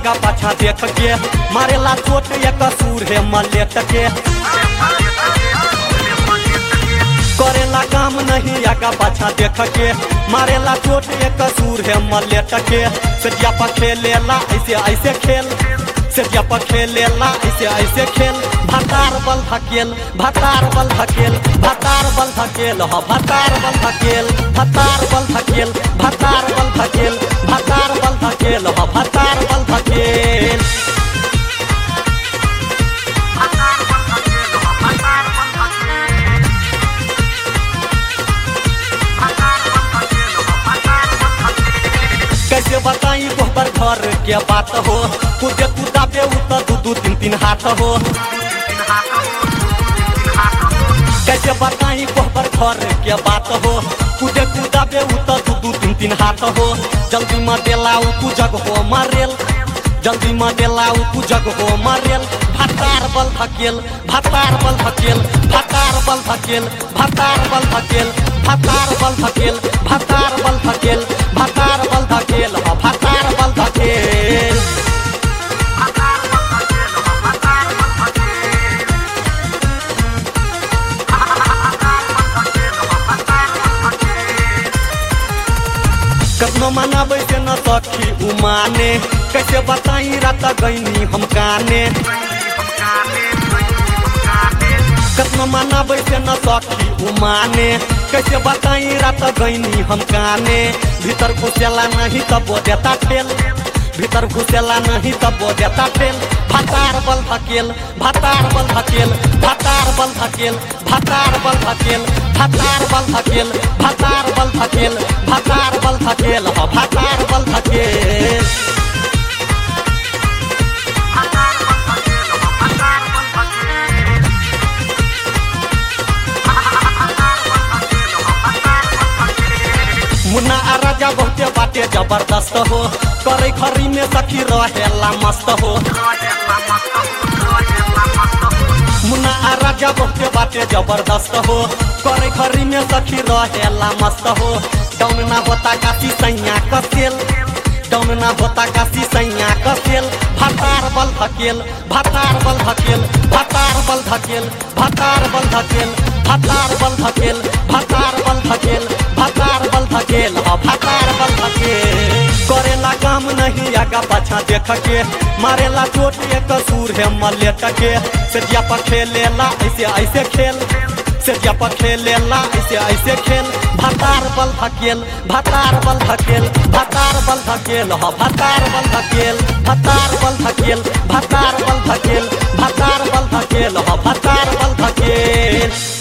आगा पाछा देख के मारेला चोट ये कसूर है मलेट के करेला काम नहीं आगा पाछा देख के मारेला चोट ये कसूर है मलेट के सटिया पर खेलेला ऐसे ऐसे खेल सटिया पर खेलेला ऐसे ऐसे खेल भतार बल धकेल भतार बल धकेल भतार बल धकेल ह भतार बल धकेल भतार बल धकेल भतार बल धकेल भतार बल धकेल ह भतार बल धकेल कैसे बताई गोबर घर के बात हो कूदे कूदा पे उतर दू दू तीन तीन हाथ हो कैसे बताई गोबर घर के बात हो कूदे कूदा पे उतर दू दू तीन तीन हाथ हो जल्दी में देलाऊ तू जग हो मारेल जल्दी में देलाऊ तू जग हो मारेल भतार बल धकेल भतार बल धकेल भतार बल धकेल भतार बल धकेल भतार बल धकेल भतार बल धकेल भतार बल धकेल ह भतार बल धकेल कखनो मनाबै से न सखी उमाने कैसे बताई रात गईनी हम काने कखनो मनाबै से न सखी उमाने कैसे बताई रात गईनी हम काने भीतर घुसेला नहीं तब वो देता ठेल भीतर घुसेला नहीं तब वो देता ठेल भतार बल धकेल भतार बल धकेल भतार बल धकेल भतार बल धकेल भतार बल धकेल भतार बल धकेल भतार बल धकेल ह भतार बल धकेल मुन्ना आ राजा बहुते बाटे जबरदस्त हो करे खरी में सखी रहेला मस्त हो मुन्ना आ राजा बहुते बाटे जबरदस्त हो करे खरी में सखी रहेला मस्त हो डाउन ना होता काशी सैया कसेल डाउन ना होता काशी सैया कसेल भतार बल धकेल भतार बल धकेल भतार बल धकेल भतार बल धकेल भतार बल धकेल भतार बल धकेल भतार बल धकेल ह भतार बल धकेल करेला काम नहीं आगा पाछा देख के मारेला चोट ये कसूर है मलेट के सटिया पर खेलेला ऐसे ऐसे खेल सटिया पर खेलेला ऐसे ऐसे खेल भतार बल धकेल भतार बल धकेल भतार बल धकेल ह भतार बल धकेल भतार बल धकेल भतार बल धकेल भतार बल धकेल ह भतार बल धकेल